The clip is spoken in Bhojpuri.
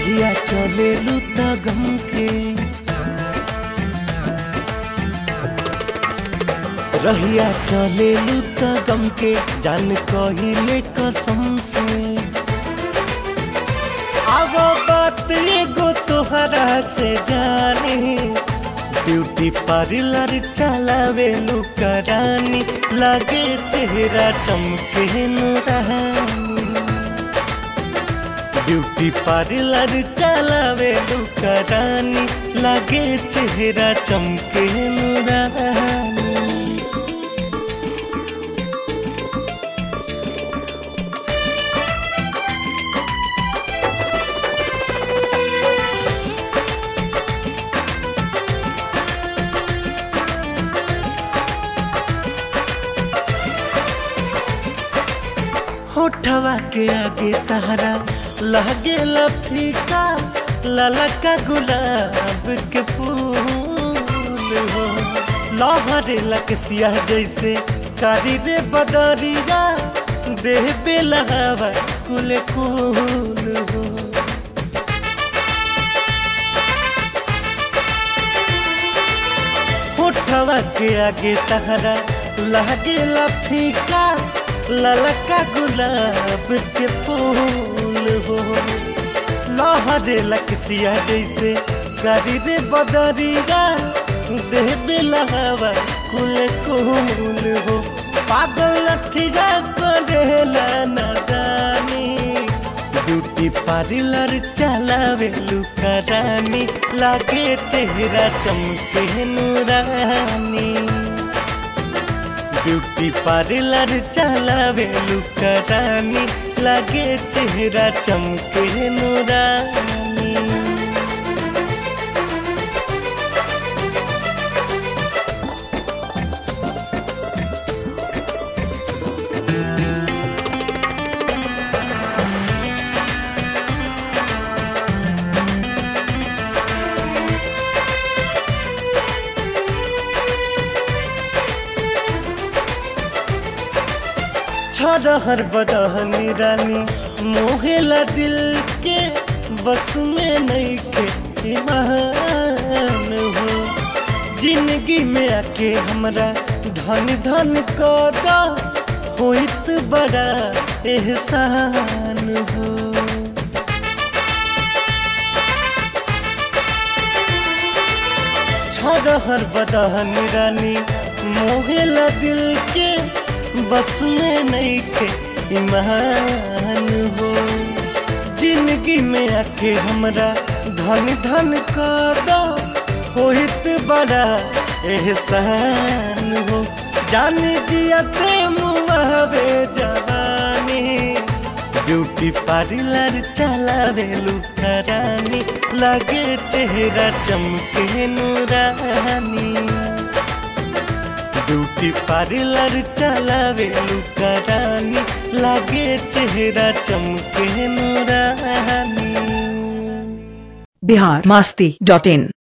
रहिया चले त गम के रहिया चले त गम के जान कहिले कसम से अब बात एगो तोहरा से जाने ब्यूटी पार्लर चलावे लुकरानी लगे चेहरा चमके नूरानी ब्यूटी पार्लर चलावे लुकरानी लगे चेहरा चमके नूरानी होठवा के आगे तहरा लगे फीका ललका गुलाब के फूल हो लहरे लकसिया जैसे कारी रे बदरिया देह बेलहवा कुल कुल हो होठवा के आगे तहरा लगे फीका ललका गुलाब के फूल हो लहरे लकसिया जैसे करी रे बदरिया देह बेलहवा कुल कुल हो पागल लठिया करेला नदानी ब्यूटी पार्लर चलावे लुकरानी लागे चेहरा चमके नूरानी ब्यूटी पार्लर चलावे लुकरानी लागे चेहरा चमके नूरानी छरहर बदहनी रानी मोहेला दिल के बस में नहीं के ईमान हो जिंदगी में आके हमरा धन धन कदा होइत बड़ा एहसान हो छरहर बदहनी रानी मोहेला दिल के बस में नहीं के ईमान हो जिंदगी में आके हमरा धन धन कदा होइत बड़ा एहसान हो जान जियते मुआवे जवानी ब्यूटी पार्लर चलावे लुकरानी लगे चेहरा चमके नूरानी ब्यूटी पार्लर चलावे लुकरानी लागे चेहरा चमके नूरानी बिहार मस्ती डॉट इन